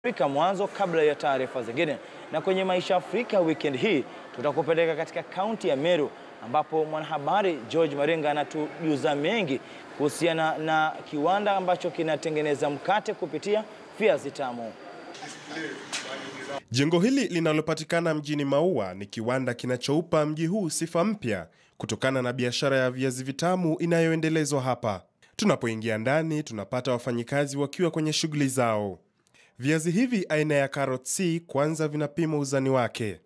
Afrika mwanzo kabla ya taarifa zingine. Na kwenye Maisha Afrika weekend hii tutakupeleka katika kaunti ya Meru ambapo mwanahabari George Maringa anatujuza mengi kuhusiana na kiwanda ambacho kinatengeneza mkate kupitia viazi tamu. Jengo hili linalopatikana mjini Maua ni kiwanda kinachoupa mji huu sifa mpya kutokana na biashara ya viazi vitamu inayoendelezwa hapa. Tunapoingia ndani, tunapata wafanyikazi wakiwa kwenye shughuli zao. Viazi hivi aina ya Carrot C kwanza vinapimwa uzani wake,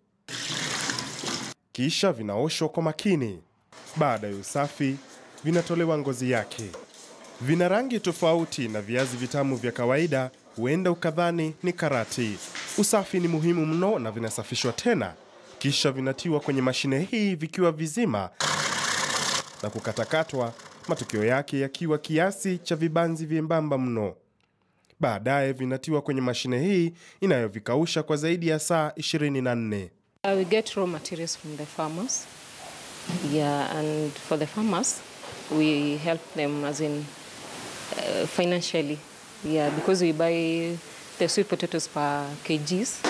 kisha vinaoshwa kwa makini. Baada ya usafi, vinatolewa ngozi yake. Vina rangi tofauti na viazi vitamu vya kawaida, huenda ukadhani ni karati. Usafi ni muhimu mno na vinasafishwa tena, kisha vinatiwa kwenye mashine hii vikiwa vizima na kukatakatwa, matokeo yake yakiwa kiasi cha vibanzi vyembamba mno. Baadaye vinatiwa kwenye mashine hii inayovikausha kwa zaidi ya saa 24. Uh, we get raw materials from the farmers. Yeah, and for the farmers, we help them as in uh, financially. Yeah, because we buy the sweet potatoes per kgs.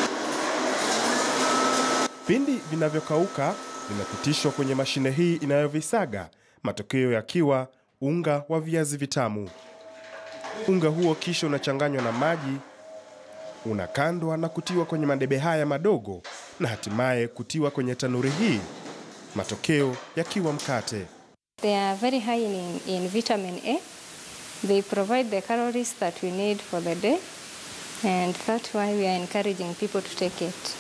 Pindi vinavyokauka vinapitishwa kwenye mashine hii inayovisaga, matokeo yakiwa unga wa viazi vitamu. Unga huo kisha unachanganywa na maji, unakandwa na kutiwa kwenye madebe haya madogo na hatimaye kutiwa kwenye tanuri hii, matokeo yakiwa mkate. They are very high in, in vitamin A. They provide the calories that we need for the day, and that's why we are encouraging people to take it.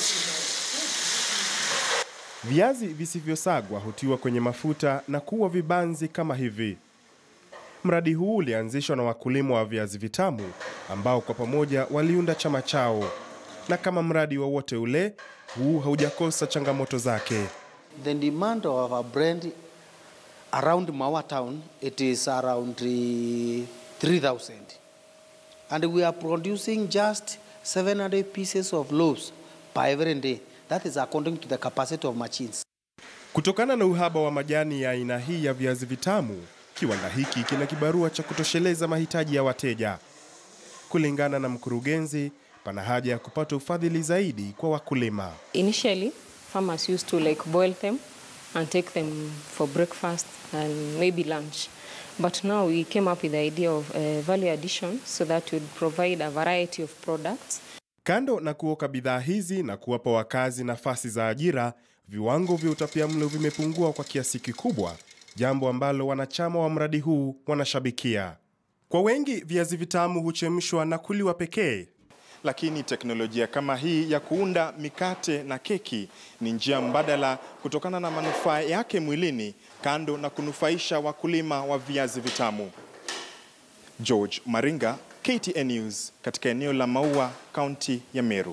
Viazi visivyosagwa hutiwa kwenye mafuta na kuwa vibanzi kama hivi. Mradi huu ulianzishwa na wakulima wa viazi vitamu ambao kwa pamoja waliunda chama chao, na kama mradi wowote ule, huu haujakosa changamoto zake. The demand of our brand around Mawa town, it is around uh, 3,000. And we are producing just 700 pieces of loaves per every day. That is according to the capacity of machines. Kutokana na uhaba wa majani ya aina hii ya viazi vitamu, kiwanda hiki kina kibarua cha kutosheleza mahitaji ya wateja. Kulingana na mkurugenzi, pana haja ya kupata ufadhili zaidi kwa wakulima. Initially, farmers used to like boil them and take them for breakfast and maybe lunch. But now we came up with the idea of uh, value addition so that would provide a variety of products Kando na kuoka bidhaa hizi na kuwapa wakazi nafasi za ajira, viwango vya utapiamlo vimepungua kwa kiasi kikubwa, jambo ambalo wanachama wa mradi huu wanashabikia. Kwa wengi, viazi vitamu huchemshwa na kuliwa pekee, lakini teknolojia kama hii ya kuunda mikate na keki ni njia mbadala kutokana na manufaa yake mwilini, kando na kunufaisha wakulima wa viazi vitamu. George Maringa, KTN News, katika eneo la Maua, kaunti ya Meru.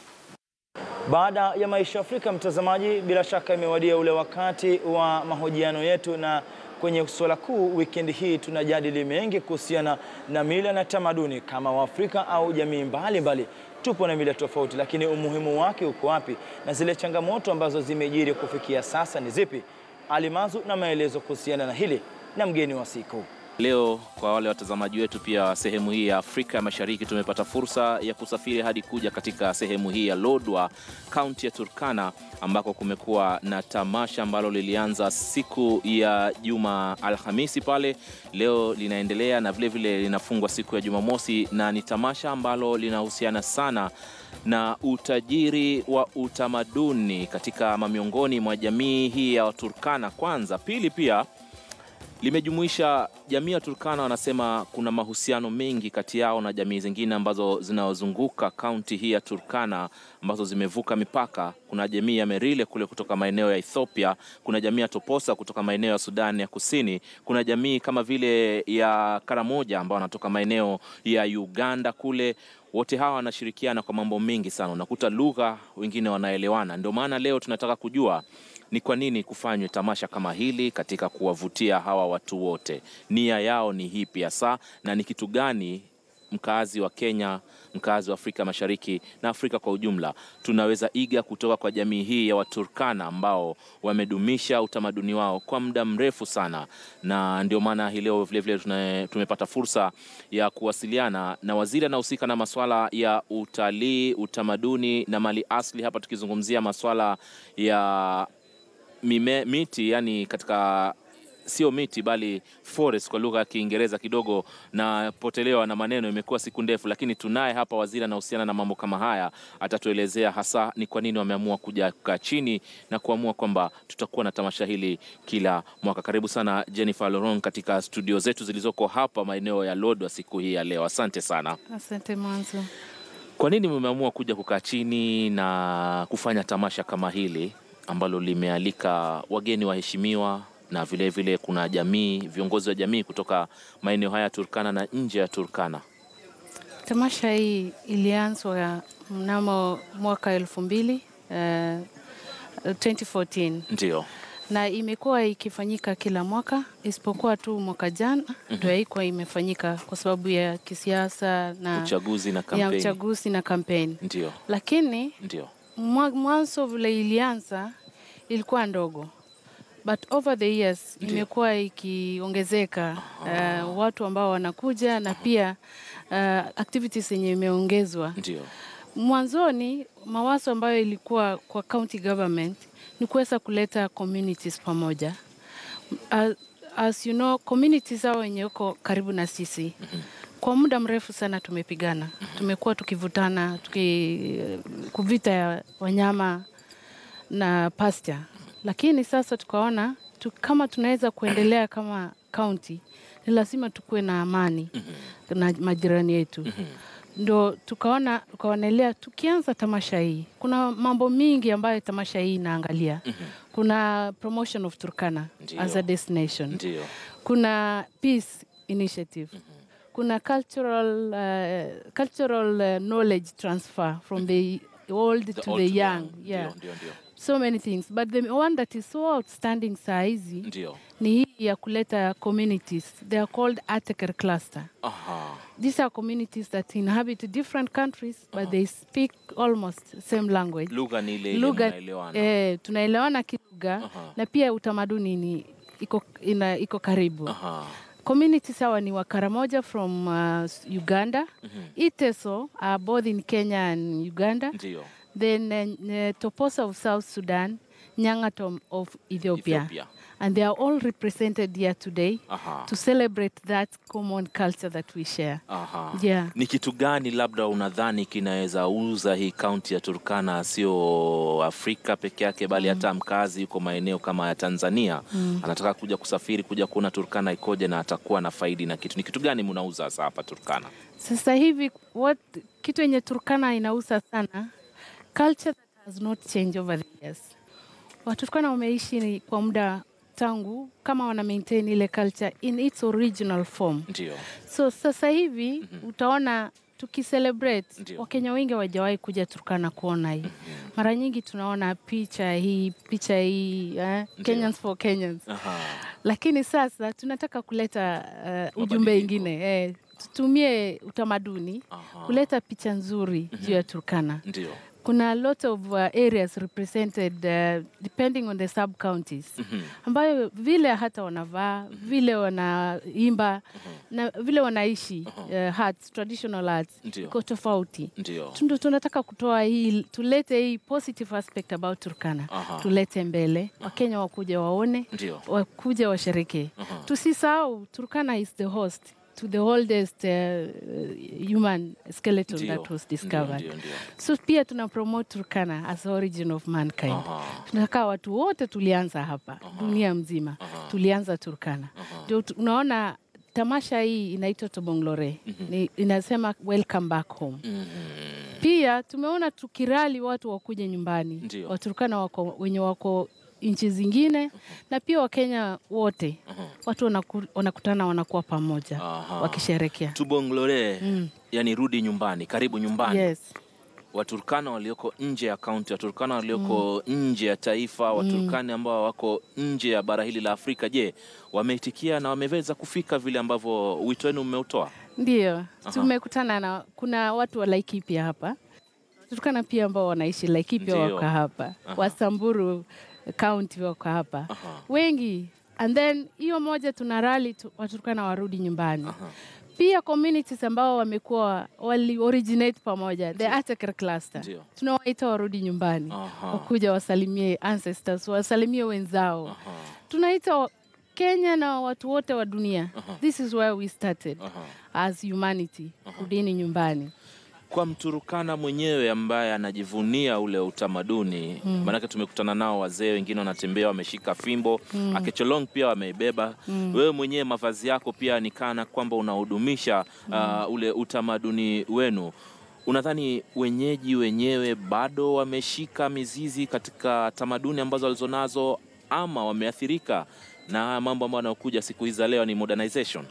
Baada ya Maisha Afrika, mtazamaji, bila shaka imewadia ule wakati wa mahojiano yetu, na kwenye suala kuu wikendi hii tunajadili mengi kuhusiana na mila na tamaduni kama Waafrika au jamii mbalimbali. Tupo na mila tofauti, lakini umuhimu wake uko wapi na zile changamoto ambazo zimejiri kufikia sasa ni zipi? Alimazu na maelezo kuhusiana na hili na mgeni wa siku. Leo kwa wale watazamaji wetu pia wa sehemu hii ya Afrika Mashariki, tumepata fursa ya kusafiri hadi kuja katika sehemu hii ya Lodwar, kaunti ya Turkana, ambako kumekuwa na tamasha ambalo lilianza siku ya Juma Alhamisi pale, leo linaendelea na vilevile linafungwa siku ya Jumamosi, na ni tamasha ambalo linahusiana sana na utajiri wa utamaduni katika mamiongoni mwa jamii hii ya Waturkana kwanza. Pili pia limejumuisha jamii ya Turkana. Wanasema kuna mahusiano mengi kati yao na jamii zingine ambazo zinazozunguka kaunti hii ya Turkana ambazo zimevuka mipaka. Kuna jamii ya Merile kule kutoka maeneo ya Ethiopia, kuna jamii ya Toposa kutoka maeneo ya Sudan ya Kusini, kuna jamii kama vile ya Karamoja ambao wanatoka maeneo ya Uganda kule wote hawa wanashirikiana kwa mambo mengi sana, unakuta lugha, wengine wanaelewana. Ndio maana leo tunataka kujua ni kwa nini kufanywe tamasha kama hili katika kuwavutia hawa watu wote, nia yao ni hipi hasa na ni kitu gani mkaazi wa Kenya, mkaazi wa Afrika Mashariki na Afrika kwa ujumla, tunaweza iga kutoka kwa jamii hii ya Waturkana ambao wamedumisha utamaduni wao kwa muda mrefu sana, na ndio maana hii leo vilevile tuna- tumepata fursa ya kuwasiliana na waziri anahusika na masuala ya utalii, utamaduni na mali asili, hapa tukizungumzia masuala ya mime, miti yani katika sio miti bali forest kwa lugha ya Kiingereza kidogo na potelewa na maneno, imekuwa siku ndefu, lakini tunaye hapa waziri anahusiana na mambo kama haya. Atatuelezea hasa ni kwa nini wameamua kuja kukaa chini na kuamua kwamba tutakuwa na tamasha hili kila mwaka. Karibu sana Jennifer Loron katika studio zetu zilizoko hapa maeneo ya Lodwar siku hii ya leo. Asante sana. Asante mwanzo. Kwa nini mmeamua kuja kukaa chini na kufanya tamasha kama hili ambalo limealika wageni waheshimiwa na vilevile vile kuna jamii, viongozi wa jamii kutoka maeneo haya ya Turkana na nje ya Turkana? Tamasha hii ilianzwa mnamo mwaka elfu mbili eh, 2014 Ndio. na imekuwa ikifanyika kila mwaka isipokuwa tu mwaka jana ndio haikuwa imefanyika kwa sababu ya kisiasa na Uchaguzi na ya kampeni. uchaguzi na kampeni, Ndio, lakini ndio. mwa- mwanzo vile ilianza ilikuwa ndogo but over the years Ndio. imekuwa ikiongezeka uh, watu ambao wanakuja na pia uh, activities yenye imeongezwa. Ndio. Mwanzoni mawazo ambayo ilikuwa kwa county government ni kuweza kuleta communities pamoja. As, as you know, communities hao wenye uko karibu na sisi kwa muda mrefu sana tumepigana, tumekuwa tukivutana, tuki kuvita ya wanyama na pasture, lakini sasa tukaona tu, kama tunaweza kuendelea kama county ni lazima tukuwe na amani na majirani yetu ndo tukaona tukaonelea tukianza tamasha hii, kuna mambo mingi ambayo tamasha hii inaangalia. Kuna promotion of Turkana Ndio. as a destination, Ndio. kuna peace initiative, kuna cultural, uh, cultural uh, knowledge transfer from the old to old the to the young. young. Yeah, Ndio, ndio, ndio. so many things but the one that is so outstanding saa hizi Ndio. ni hii ya kuleta communities they are called Ateker cluster Aha. these are communities that inhabit different countries but they speak almost same language Lugha ni ile ile lugha mnaelewana. eh, tunaelewana kilugha Aha. na pia utamaduni ni iko, ina, iko karibu Aha. communities hawa ni wakaramoja from uh, uganda iteso are both in kenya and uganda Ndio. then uh, toposa of south sudan nyangatom of ethiopia. Ethiopia. and they are all represented here today Aha. to celebrate that common culture that we share Aha. Yeah. Ni kitu gani labda unadhani kinaweza uza hii kaunti ya Turkana, sio Afrika peke yake, bali hata mkazi yuko maeneo kama ya Tanzania anataka kuja kusafiri kuja kuona Turkana ikoje na atakuwa na faidi na kitu. Ni kitu gani mnauza sasa hapa Turkana? Sasa hivi what, kitu yenye Turkana inauza sana culture that has not changed over the years. Waturkana wameishi ni kwa muda tangu kama wana maintain ile culture in its original form. Ndio. So sasa hivi utaona tukicelebrate, Ndio. Wakenya wengi hawajawahi kuja Turkana kuona hii. Mara nyingi tunaona picha hii picha hii eh, Kenyans for Kenyans Aha. lakini sasa tunataka kuleta uh, ujumbe Mabadiliko. ingine eh, tutumie utamaduni Aha. kuleta picha nzuri juu ya Turkana. Ndio. Kuna a lot of uh, areas represented uh, depending on the sub counties ambayo vile hata wanavaa vile wanaimba na vile wanaishi uh, arts, traditional arts Ndio. iko tofauti. Ndio. Tundu tunataka kutoa hii, tulete hii positive aspect about Turkana, Aha. tulete mbele, Wakenya wakuja waone Ndio. wakuja washerekee. Tusisahau Turkana is the host to the oldest uh, human skeleton Ndio. that was Ndio, discovered. ndio, ndio. So pia tuna promote Turkana as origin of mankind. Aha. Tunataka watu wote tulianza hapa dunia mzima tulianza Turkana. Ndio tu- unaona tamasha hii inaitwa Tobonglore. Ni, inasema welcome back home. Pia tumeona tukirali watu wakuje nyumbani. Ndio. Waturkana wako wenye wako nchi zingine na pia Wakenya wote watu wanaku, wanakutana wanakuwa pamoja Aha. wakisherekea. Tubonglore, yani rudi nyumbani, karibu nyumbani. Yes. Waturkana walioko nje ya kaunti, Waturkana walioko nje ya taifa, Waturkana ambao wako nje ya bara hili la Afrika, je, wameitikia na wameweza kufika vile ambavyo wito wenu mmeutoa? Ndio, tumekutana na kuna watu wa Laikipia hapa, Turkana pia ambao wanaishi Laikipia Ndio. wako hapa, Aha. Wasamburu County wako hapa Aha. wengi, and then hiyo moja tuna rally tu, Waturkana warudi nyumbani Aha. pia communities ambao wamekuwa wali originate pamoja the Atakar cluster Ndio. tunawaita warudi nyumbani Aha. wakuja wasalimie ancestors wasalimie wenzao Aha. tunaita wa- Kenya na watu wote wa dunia this is where we started Aha. as humanity rudini nyumbani Kwa Mturukana mwenyewe ambaye anajivunia ule utamaduni mm. Maanake tumekutana nao wazee wengine wanatembea wameshika fimbo mm. Akecholong pia wameibeba mm. Wewe mwenyewe mavazi yako pia ni kana kwamba unahudumisha uh, ule utamaduni wenu. Unadhani wenyeji wenyewe bado wameshika mizizi katika tamaduni ambazo walizonazo ama wameathirika na mambo ambayo yanayokuja siku hizi za leo ni modernization?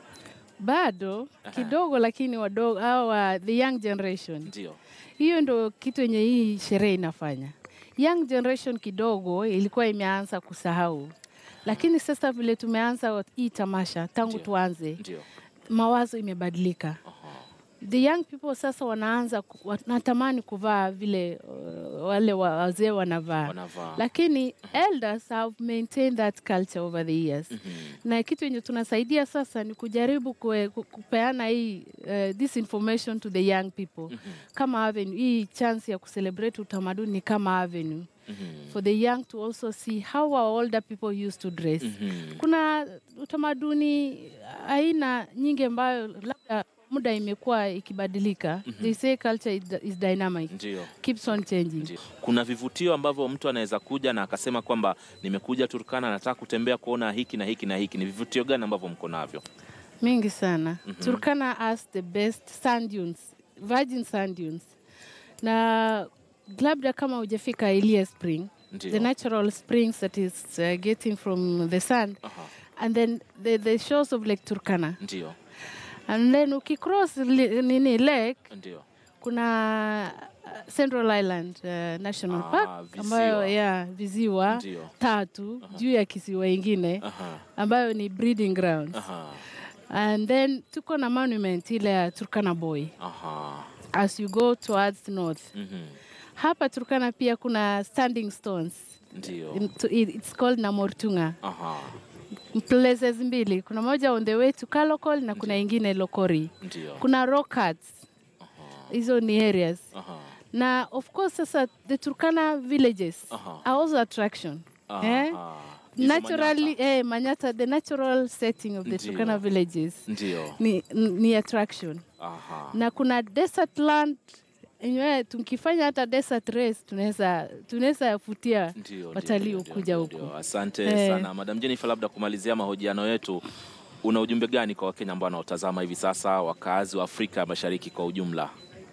bado kidogo lakini wadogo hawa the young generation Ndio. hiyo ndo kitu yenye hii sherehe inafanya. Young generation kidogo ilikuwa imeanza kusahau, lakini sasa vile tumeanza hii tamasha tangu Ndio. tuanze, Ndio. mawazo imebadilika. The young people sasa wanaanza ku- wanatamani kuvaa vile uh, wale wa- wazee wanavaa Wanavaa. lakini elders have maintained that culture over the years na kitu yenye tunasaidia sasa ni kujaribu kue, ku- kupeana hii uh, this information to the young people kama avenue hii chance ya kucelebrate utamaduni ni kama avenue for the young to also see how our older people used to dress kuna utamaduni aina nyingi ambayo labda muda imekuwa ikibadilika they say culture is, is dynamic Ndio. keeps on changing Ndio. Kuna vivutio ambavyo mtu anaweza kuja na akasema kwamba nimekuja Turkana, nataka kutembea kuona hiki na hiki na hiki. Ni vivutio gani ambavyo mko navyo? mingi sana Turkana has the best sand dunes, virgin sand dunes. Na labda kama hujafika Ilia Spring, Ndio. the natural springs that is uh, getting from the sand Aha. and then the, the shores of Lake Turkana. Ndio. And then ukicross li, nini lake Ndio. kuna uh, Central Island uh, National Ah, Park visiwa. ambayo ya viziwa Ndio. tatu juu ya kisiwa ingine Aha. ambayo ni breeding grounds. Aha. And then tuko na monument ile ya Turkana Boy Aha. as you go towards north. Mhm. Hapa Turkana pia kuna standing stones. Ndio. In- to- it- It's called Namortunga. Aha. Places mbili. Kuna moja on the way to Kalokol na kuna ingine Lokori. Ndio. Kuna rock cuts. Hizo ni areas. Aha. Na of course sasa the Turkana villages Aha. are also attraction. Eh? Aha. Hizo Naturally, Manyata. eh, Manyata, the natural setting of the Ndio. Turkana villages Ndio. ni, ni attraction. Aha. na kuna desert land yenyewe tukifanya hata desert race tunaweza tunaweza futia Ndio, watalii ndio, ndio, ukuja ndio, huku. ndio. Asante Eh. sana Madam Jennifer, labda kumalizia mahojiano yetu, una ujumbe gani kwa Wakenya ambao wanaotazama hivi sasa, wakaazi wa Afrika ya Mashariki kwa ujumla?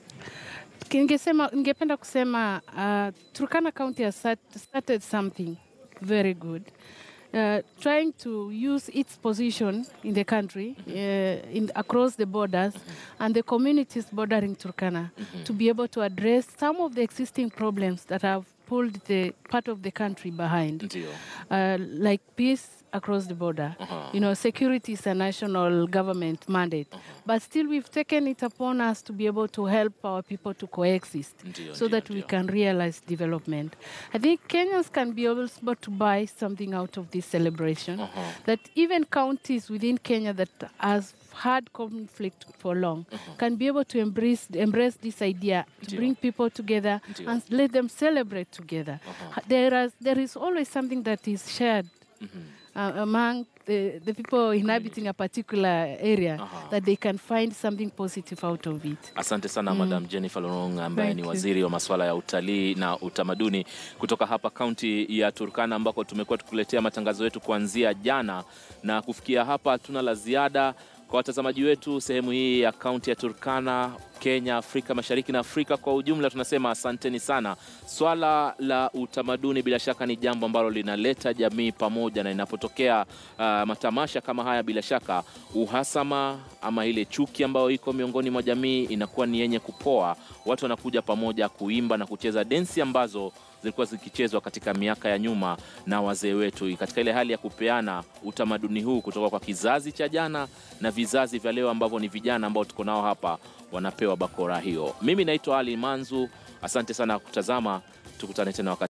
Ningesema, ningependa kusema uh, Turkana County has start, started something very good uh, trying to use its position in the country uh, in, across the borders and the communities bordering Turkana to be able to address some of the existing problems that have pulled the part of the country behind. Ndio. uh, like peace across the border. You know, security is a national government mandate, but still we've taken it upon us to be able to help our people to coexist, Ndio, so ndio, that we ndio. can realize development. I think Kenyans can be able to buy something out of this celebration. That even counties within Kenya that has had conflict for long can be able to embrace embrace this idea to Ndio. bring people together Ndio. and let them celebrate together. There is there is always something that is shared uh, among the, the people inhabiting a particular area that they can find something positive out of it. Asante sana Madam Jennifer Lorong ambaye Thank ni you. waziri wa masuala ya utalii na utamaduni kutoka hapa kaunti ya Turkana ambako tumekuwa tukuletea matangazo yetu kuanzia jana na kufikia hapa. Tuna la ziada kwa watazamaji wetu sehemu hii ya kaunti ya Turkana, Kenya, Afrika Mashariki na Afrika kwa ujumla. Tunasema asanteni sana. Swala la utamaduni bila shaka ni jambo ambalo linaleta jamii pamoja, na inapotokea uh, matamasha kama haya, bila shaka uhasama ama ile chuki ambayo iko miongoni mwa jamii inakuwa ni yenye kupoa. Watu wanakuja pamoja kuimba na kucheza densi ambazo zilikuwa zikichezwa katika miaka ya nyuma na wazee wetu, katika ile hali ya kupeana utamaduni huu kutoka kwa kizazi cha jana na vizazi vya leo ambavyo ni vijana ambao tuko nao hapa wanapewa bakora hiyo. Mimi naitwa Ali Manzu, asante sana kutazama, tukutane tena wakati